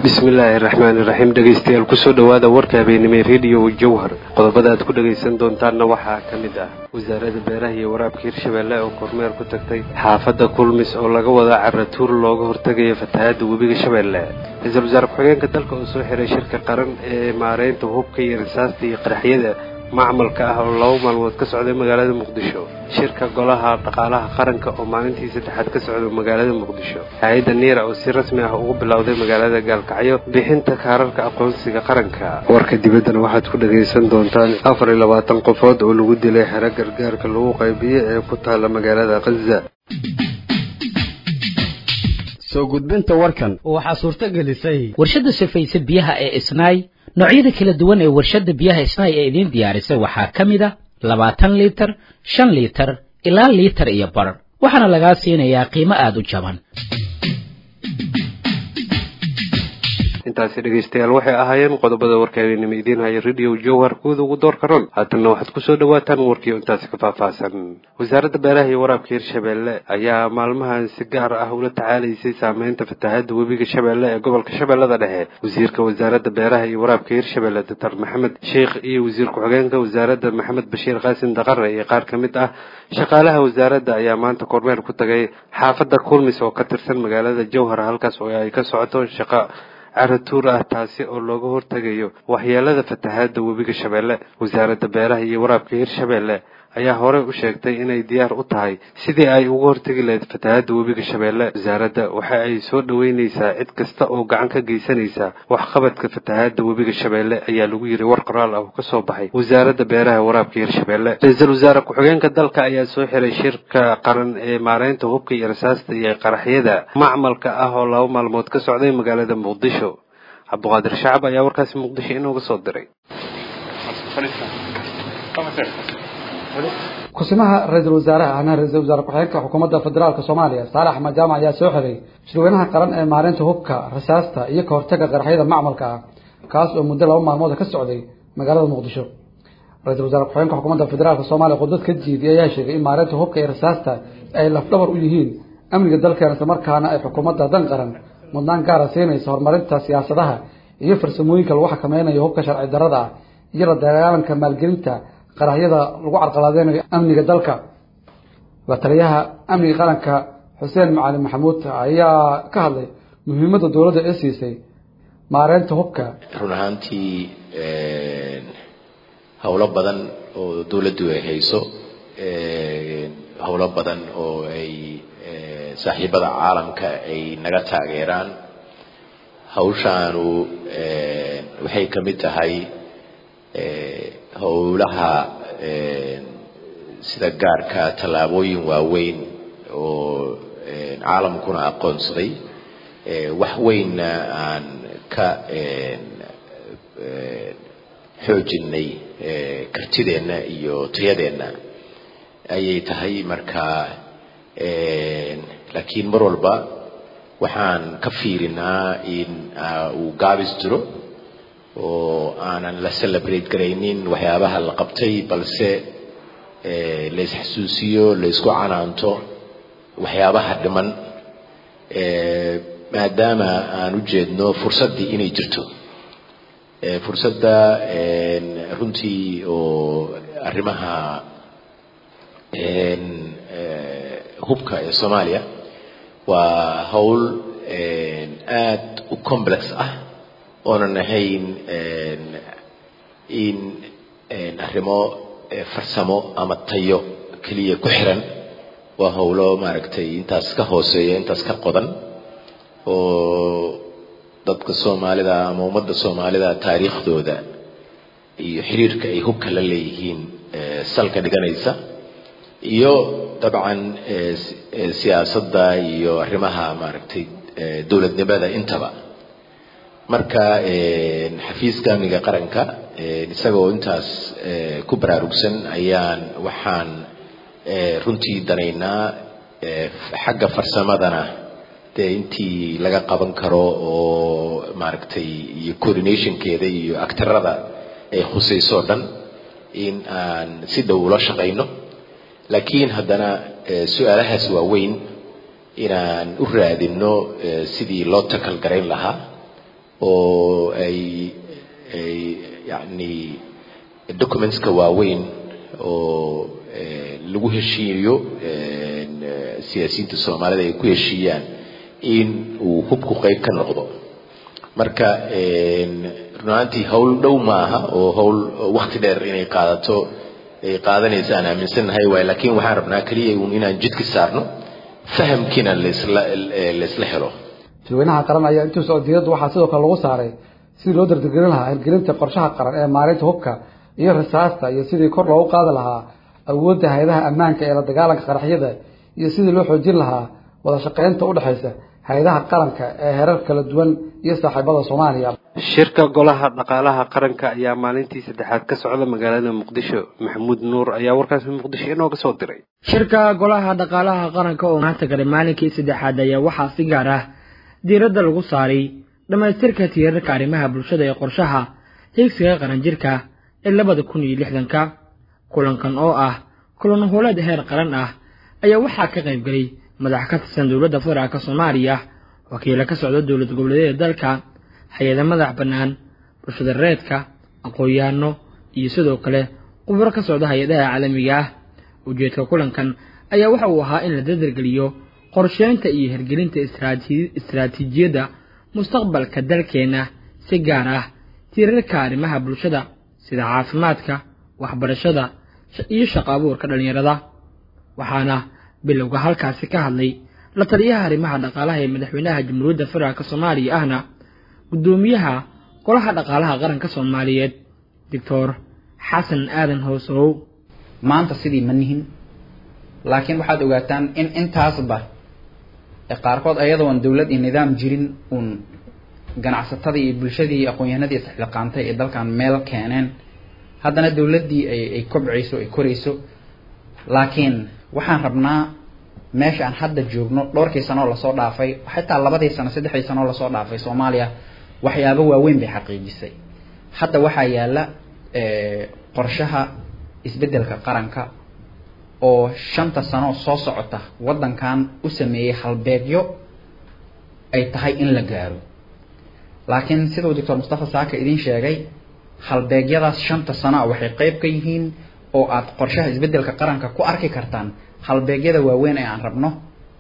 bismillaahi raxmaani raxiim dhegaystayaal kusoo dhowaada warka habeenimo rediyo jowhar qodobada aad ku dhagaysan doontaanna waxaa ka mid ah wasaaradda beeraha iyo waraabka hirshabeelle oo kormeer ku tagtay xaafadda kulmis oo laga wada caratuur looga hortegayo fatahaadda webiga shabeelle ra-iisul wasaare ku-xigeenka dalka oo soo xiray shirka qaran ee maareynta hubka iyo rasaasta iyo qaraxyada macmalka ah oo laba maalmood ka socday magaalada muqdisho shirka golaha dhaqaalaha qaranka oo maalintii saddexaad ka socda magaalada muqdisho hay-adda niira oo si rasmi ah ugu bilowday magaalada gaalkacyo bixinta kaararka aqoonsiga qaranka warka dibaddana waxaad ku dhagaysan doontaan afar iyo labaatan qofood oo lagu dilay xero gargaarka lagu qaybiyo ee ku taalla magaalada khaza soo gudbinta warkan waxaa suurto gelisay warshadda safaysa biyaha ee isnaay noocyada kala duwan ee warshadda biyaha isnaay ee idiin diyaarisay waxaa ka mid a labaatan liitar shan liitar ilaa liitar iyo bar waxaana lagaa siinayaa qiimo aada u jaban intaasi dhegaystayaal waxay ahaayeen qodobada warka habeenimo idiin haya radio jowhar kuwada ugu doorka ron haatanna waxaad kusoo dhawaataan warkii intaasi ka faahfaahsan wasaaradda beeraha iyo waraabka hirshabeelle ayaa maalmahan si gaar ah ula tacaalaysay saameynta fatahaadda webiga shabeelle ee gobolka shabeellada dhexe wasiirka wasaaradda beeraha iyo waraabka hirshabeelle doctor maxamed sheikh iyo wasiir ku-xigeenka wasaaradda maxamed bashiir qaasim daqare iyo qaar ka mid ah shaqaalaha wasaaradda ayaa maanta kormeer ku tagay xaafadda kulmis oo ka tirsan magaalada jowhar halkaas oo ay ka socoto shaqa caratuur ah taasi oo looga hortegayo waxyeelada fatahaadda webiga shabeelle wasaaradda beeraha iyo waraabka hirshabeelle ayaa horey u sheegtay inay diyaar u tahay sidii ay uga hortegi lahayd fatahaadda webiga shabeelle wasaaradda waxa ay soo dhoweyneysaa cid kasta oo gacan ka geysanaysa waxqabadka fatahaadda webiga shabeelle ayaa lagu yiri war qoraal ah oo kasoo baxay wasaaradda beeraha waraabka hirshabeelle ra-iisul wasaare ku-xigeenka dalka ayaa soo xiray shirka qaran ee maareynta hubka iyo rasaasta iyo qaraxyada macmalka ah oo laba maalmood ka socday magaalada muqdisho cabduqaadir shacab ayaa warkaasi muqdisho inooga soo diray kusimaha ra-iisul wasaaraha ahna ra-iisul wasaare ku-xigeenka xukuumadda federaalka soomaaliya saalax axmed jaamac ayaa soo xiray shirweynaha qaran ee maareynta hubka rasaasta iyo ka hortaga qaraxyada macmalka ah kaas oo muddo laba maalmood ka socday magaalada muqdisho ra-iisul wasaare ku-xigeenka xukuumadda federaalka soomaaliya khudbad ka jiidiyay ayaa sheegay in maareynta hubka iyo rasaasta ay lafdhabar u yihiin amniga dalkeena islamarkaana ay xukuumadda dan qaran mudnaan gaara siinaysa horumarinta siyaasadaha iyo farsamooyinka lagu xakameynayo hubka sharci darada ah iyo la dagaalanka maalgelinta qaraxyada lagu carqaladeynayo amniga dalka waa taliyaha amniga qaranka xuseen macalin maxamuud ayaa ka hadlay muhiimadda dowladda ee siisay maareynta hubka run ahaantii howlo badan oo dowladdu ay hayso howlo badan oo ay saaxiibada caalamka ay naga taageeraan hawshaanu waxay ka mid tahay howlaha sida gaarka tallaabooyin waaweyn oo caalamkuna aqoonsaday wax weynna aan ka xoojinay kartideenna iyo tayadeenna ayay tahay marka laakiin mar walba waxaan ka fiirinaa in uu gaabis jiro oo aanan la celebrate garaynin waxyaabaha la qabtay balse la isxasuusiyo la isku canaanto waxyaabaha dhiman maadaama aan u jeedno fursaddii inay jirto fursadda runtii oo arrimaha hubka ee soomaaliya waa howl aad u complex ah oonan ahayn in arrimo farsamo ama tayo keliya ku xiran waa howlo maaragtay intaas ka hooseeya intaas ka qodan oo dadka soomaalida ama ummadda soomaalida taariikhdooda iyo xiriirka ay hubka la leeyihiin salka dhiganaysa iyo dabcan siyaasadda iyo arrimaha maaragtay dowladnimada intaba marka xafiiska amniga qaranka isagoo intaas ku baraarugsan ayaan waxaan runtii danaynaa xagga farsamadana dee intii laga qaban karo oo maaragtay iyo coordinationkeeda iyo actarada ay khusayso o dhan in aan si dhow ula shaqayno laakiin haddana su-aalahaas waaweyn inaan u raadinno sidii loo takal garayn lahaa oo ay ay yacni documentska waaweyn oo lagu heshiiyo siyaasiyiinta soomaalida ay ku heshiiyaan in uu hubku qeyb ka noqdo marka runaantii howl dhow maaha oo howl wakti dheer inay qaadato ay qaadanaysa aan aaminsannahay waay laakiin waxaan rabnaa keliya un inaan jidka saarno fahamkiina laisla laisla helo shirweynaha qaran ayaa intuu socodiyaddu waxaa sidoo kale lagu saaray sidii loo dardargelin lahaa hirgelinta qorshaha qaran ee maareynta hubka iyo rasaasta iyo sidii kor loogu qaadi lahaa awoodda hay-adaha ammaanka ee la dagaalanka qaraxyada iyo sidii loo xoojin lahaa wada shaqeynta udhexaysa hay-adaha qaranka ee herar kala duwan iyo saaxiibada soomaaliya shirka golaha dhaqaalaha qaranka ayaa maalintii saddexaad ka socda magaalada muqdisho maxamuud nuur ayaa warkaasi muqdisho inooga soo diray shirka golaha dhaqaalaha qaranka oo maanta galay maalinkii saddexaad ayaa waxaa si gaar ah diiradda lagu saaray dhammaystirka tiirarka arrimaha bulshada ee qorshaha hiigsiga qaranjirka ee labada kun iyo lixdanka kulankan oo ah kulan howleed heer qaran ah ayaa waxaa ka qayb gelay madax ka tirsan dowladda federaalka soomaaliya wakiilo ka socda dowlad goboleedyada dalka hay-ada madax bannaan bulshada reedka aqoon-yahano iyo sidoo kale khubro ka socda hay-adaha caalamiga ah ujeedka kulankan ayaa waxa uu ahaa in la dardargeliyo qorsheynta iyo hirgelinta istaraatiijiyadda mustaqbalka dalkeenna si gaar ah tiirarka arrimaha bulshada sida caafimaadka waxbarashada iyo shaqo abuurka dhallinyarada waxaana bilowga halkaasi ka hadlay la taliyaha arrimaha dhaqaalaha ee madaxweynaha jamhuuriyadda federaalk soomaaliya ahna guddoomiyaha golaha dhaqaalaha qaranka soomaaliyeed doctor xasan aadan hoosow maanta sidii ma nihin laakiin waxaad ogaataan in intaasba qaarkood ayadoon dowlad iyo nidaam jirin uun ganacsatadii iyo bulshadii iyo aqoon-yahanadii isxilqaantay ee dalkan meel keeneen haddana dowladdii ay ay kobcayso ay korayso laakiin waxaan rabnaa meesha aan hadda joogno dhowrkii sanoo lasoo dhaafay xitaa labadii sano saddexdii sanoo lasoo dhaafay soomaaliya waxyaabo waaweyn bay xaqiijisay hadda waxaa yaalla qorshaha isbeddelka qaranka oo shanta sano soo socota waddankan u sameeyey halbeegyo ay tahay in la gaaro laakiin siduu doctor mustafa saaka idiin sheegay halbeegyadaas shanta sano a waxay qeyb ka yihiin oo aad qorshaha isbeddelka qaranka ku arki kartaan halbeegyada waaweyn ee aan rabno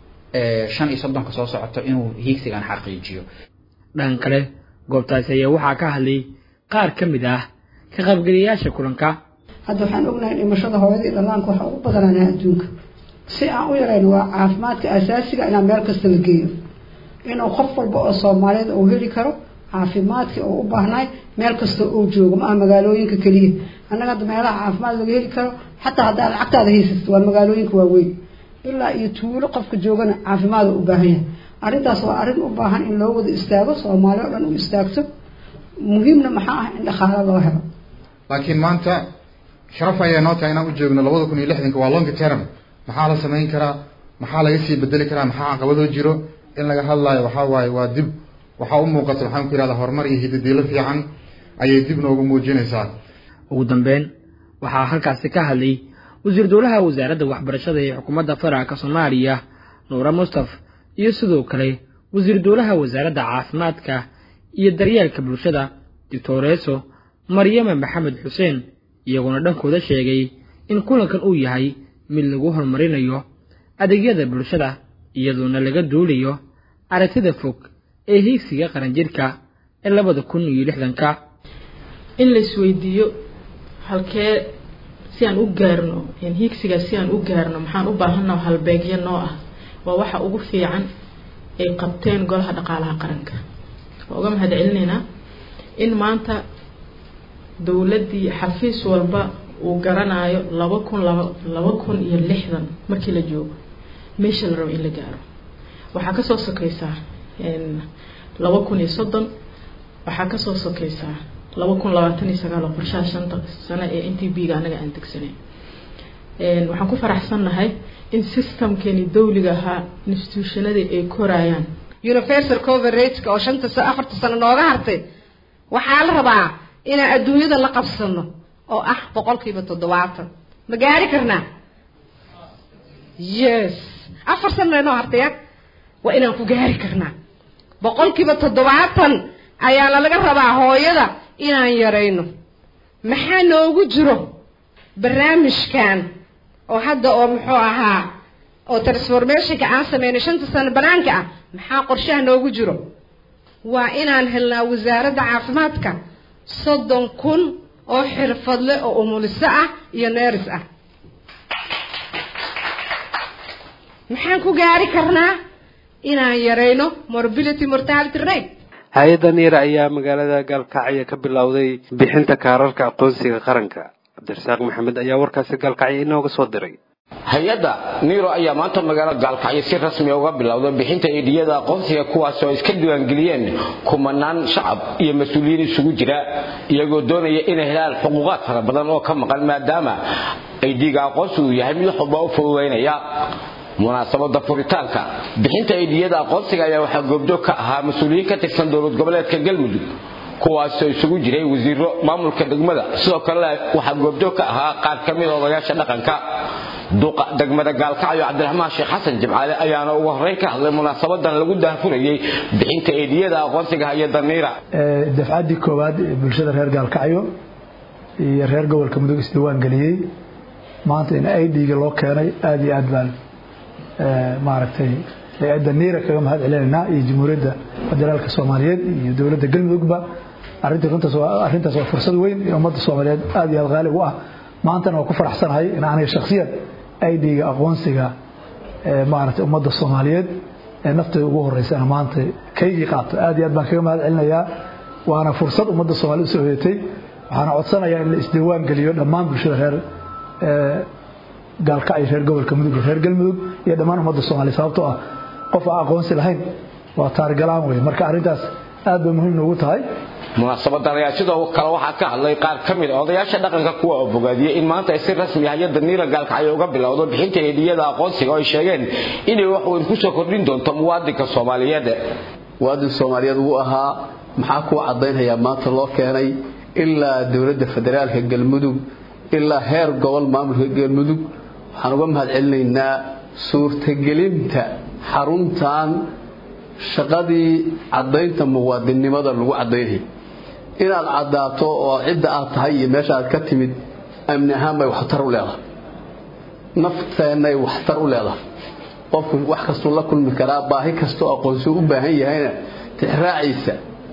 shan iyo soddonka soo socoto inuu hiigsigan xaqiijiyo dhan kale goobtaasi ayaa waxaa ka hadlay qaar ka mid ah ka qaybgeliyayaasha kulanka hadda waxaan ognahay dhimashada hooyadii dhallaanka waxaa ugu badananaa adduunka si aan u yarayno waa caafimaadka asaasiga inaan meel kasta la geeyo inuu qof walba oo soomaaliyeed uu heli karo caafimaadkii oo u baahnaay meel kasta uu joogo ma aha magaalooyinka keliya annaga hadda meelaha caafimaad laga heli karo xataa haddaa lacagtaada haysato waa magaalooyinka waaweyn ilaa iyo tuulo qofka joogana caafimaad u baahan yahay arrintaas waa arrin u baahan in loo wada istaago soomaali oo dhan u istaagto muhiimna maxaa ah in dhaqaalo loo helo laakiin maanta sharaf ayaa noo tahay inaan u joogno labada kun iyo lixdanka waa long term maxaa la samayn karaa maxaa laga sii bedeli karaa maxaa caqabadoo jiro in laga hadlaayo waxaa waaye waa dib waxaa u muuqata maxaan ku yihahdaa horumar iyo hidadiilo fiican ayay dib noogu muujinaysaa ugu dambeyn waxaa halkaasi ka hadlay wasiir dowlaha wasaaradda waxbarashada ee xukuumadda federaalka soomaaliya nuure mustaf iyo sidoo kale wasiir dowlaha wasaaradda caafimaadka iyo daryeelka bulshada doctoreso maryame maxamed xuseen iyaguna dhankooda sheegay in kulankan uu yahay mid lagu horumarinayo adeegyada bulshada iyadoona laga duulayo aragtida fog ee hiigsiga qaranjirka ee labada kun iyo lixdanka in la isweydiiyo halkee si aan u gaarno hiigsigaas si aan u gaarno maxaan u baahannaha halbeegyo noo ah waa waxa ugu fiican ay qabteen golaha dhaqaalaha qaranka waa uga mahad celinaynaa in maanta dowladdii xafiis walba uu garanayo laba kun laba laba kun iyo lixdan markii la joogo meesha la rabo in la gaaro waxaa kasoo sokeysaa laba kun iyo soddon waxaa kasoo sokeysaa laba kun labaatan iyo sagaal oo qorshaha shanta sano ee n t b ga anaga aan degsanay waxaan ku faraxsannahay in systemkeeni dawliga ahaa institutionadii ay korayaan universal coverageka oo shanta sa afarta sano nooga hartay waxaa la rabaa inaan adduunyada la qabsano oo ah boqolkiiba toddobaatan ma gaari karnaa yes afar sano inoo hartaya waa inaan ku gaari karnaa boqolkiiba toddobaatan ayaa lalaga rabaa hooyada inaan yarayno maxaa noogu jiro barnaamijkan oo hadda oo muxuu ahaa oo transformationka aan sameynay shanta sano banaanka ah maxaa qorshaha noogu jiro waa inaan helnaa wasaaradda caafimaadka soddon kun oo xirfadle oo umuliso ah iyo neeris ah maxaan ku gaari karnaa inaan yarayno morbility mortality rate hay-adda niira ayaa magaalada gaalkacyo ka bilowday bixinta kaararka aqoonsiga qaranka cabdirasaaq maxamed ayaa warkaasi gaalkacyo inooga soo diray hay-adda niiro ayaa maanta magaalada gaalkacyo si rasmi uga bilowday bixinta eedhiyada aqoonsiga kuwaas oo iska diiwaangeliyeen kumanaan shacab iyo mas-uuliyiin isugu jira iyagoo doonaya inay helaan xuquuqaad fara badan oo ka maqan maadaama aydhiga aqoonsigu yahay mid wax walba u fududaynaya munaasabada furitaanka bixinta eedhiyada aqoonsiga ayaa waxaa goobjoog ka ahaa mas-uuliyiin ka tirsan dowlad goboleedka galmudug kuwaasoo isugu jiray wasiiro maamulka degmada sidoo kalena waxaa goobjoog ka ahaa qaar ka mid odayaasha dhaqanka duqa degmada gaalkacyo cabdiraxmaan sheekh xasan jimcaale ayaana ugu horreyn ka hadlay munaasabadan lagu daahfurayay bixinta eediyada aqoonsiga hay-adda niira dafcaddii koowaad ee bulshada reer gaalkacyo iyo reer gobolka mudug isdiiwaan geliyey maanta in idga loo keenay aada iyo aad baan maaragtay hay-adda niira kaga mahad celinaynaa iyo jamhuuriyadda federaalka soomaaliyeed iyo dowladda galmudugba arintii runtaas waa arrintaas waa fursad weyn ee ummadda soomaaliyeed aada iyo aad qaali u ah maantana waa ku faraxsanahay in aniga shakhsiyan idga aqoonsiga maaragtay ummadda soomaaliyeed ee naftayda ugu horeysana maanta kaygii qaato aada iyo aad baan kaga mahad celinayaa waana fursad ummadda soomaaliyed usoo hoyatay waxaana codsanayaa in la isdiiwaan geliyo dhammaan bulshada reer gaalkacyo reer gobolka mudug iyo reer galmudug iyo dhammaan ummadda soomaliya sababtoo ah qof aan aqoonsi lahayn waa taarigalaan wey marka arrintaas aad bay muhiim noogu tahay munaasabadan ayaa sidoo kale waxaa ka hadlay qaar ka mid a odayaasha dhaqanka kuwa oo bogaadiyey in maanta ay si rasmi hay-adda niira gaalkacyo uga bilowdo bixinta eedhiyada aqoonsiga oo ay sheegeen inay wax weyn kusoo kordhin doonto muwaadinka soomaaliyeed muwaadin soomaaliyeed wuu ahaa maxaa kuu caddaynhayaa maanta loo keenay ilaa dowladda federaalka galmudug ilaa heer gobol maamulka galmudug waxaan uga mahad celinaynaa suurtagelinta xaruntan shaqadii caddaynta muwaadinnimada lagu caddaynay inaad caddaato oo cidda aad tahay iyo meesha aad ka timid amni ahaan bay waxtar u leedahay nafteennay waxtar u leedahay qofku wax kastuu la kulmi karaa baahi kastoo aqoonsuu u baahan yahayna tixraaciisa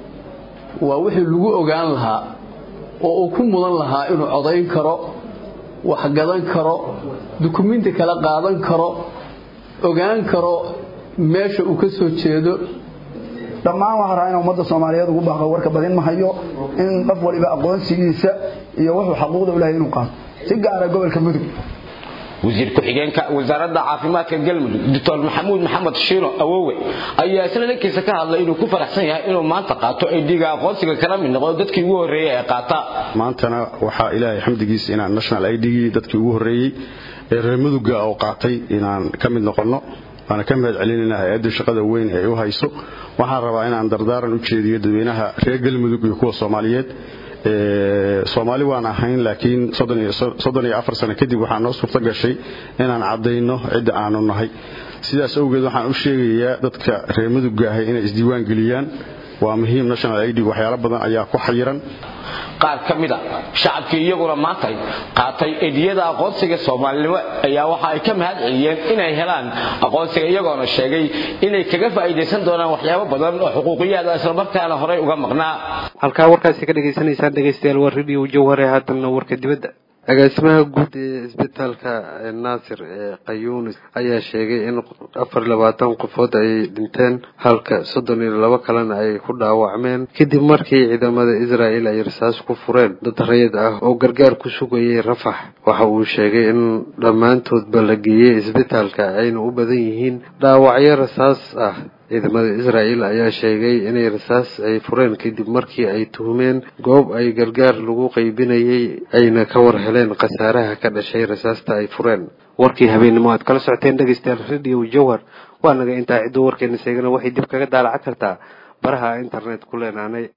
waa wixii lagu ogaan lahaa oo uu ku mudan lahaa inuu codayn karo wax gadan karo dukumiinti kala qaadan karo ogaan karo meesha uu ka soo jeedo dhammaan waxaan rabaa in ummadda soomaaliyeed ugu baaqo warka badin ma hayo in qof waliba aqoonsigiisa iyo wuxuu xaquuqda u lehay inuu qaato si gaara gobolka mudug wasiir ku-xigeenka wasaaradda caafimaadka galmudug doctor maxamuud maxamed shiino awowe ayaa isla dhankiisa ka hadlay inuu ku faraxsan yahay inuu maanta qaato aydiga aqoonsiga kala mid noqdo dadkii ugu horreeyey ee qaata maantana waxaa ilaahay xamdigiisa inaan national idgii dadkii ugu horreeyey ee reer muduga oo qaatay inaan ka mid noqonno waana ka mahad celinaynaa hay-adda shaqada weyn ee u hayso waxaan rabaa inaan dardaaran u jeediyo dadweynaha reer galmudug iyo kuwa soomaaliyeed soomaali waan ahayn laakiin soddon iyo afar sano kadib waxaa noo suurto gashay inaan caddayno cidda aanu nahay sidaas awgeed waxaan u sheegayaa dadka reer mudugga ahay inay isdiiwaan geliyaan waa muhiim national id waxyaalo badan ayaa ku xayiran qaar ka mid a shacabkii iyaguna maantay qaatay ediyada aqoonsiga soomaalinimo ayaa waxa ay ka mahad celiyeen inay helaan aqoonsiga iyagoona sheegay inay kaga faa'iidaysan doonaan waxyaabo badan oo xuquuqiyaada islamarkaana horey uga maqnaa halkaa warkaasi ka dhagaysanaysaan dhegaystayaal waa radio jawhare haatanna warka dibadda agaasimaha guud ee isbitaalka naasir ee qayuunis ayaa sheegay in afar labaatan qofood ay dhinteen halka soddon iyo labo kalena ay ku dhaawacmeen kadib markii ciidamada israa'el ay rasaas ku fureen dad rayid ah oo gargaar ku sugayay rafax waxa uu sheegay in dhammaantoodba la geeyey isbitaalka ayna u badan yihiin dhaawacyo rasaas ah ciidamada israa'el ayaa sheegay inay rasaas ay fureen kadib markii ay tuhmeen goob ay gargaar lagu qaybinayay ayna ka war heleen khasaaraha ka dhashay rasaasta ay fureen warkii habeennimo aad kala socoteen dhegaystayaal radio jawhar waa naga intaa cidduu warkeena sheegana waxay dib kaga daalacan kartaa baraha internet ku leenaanay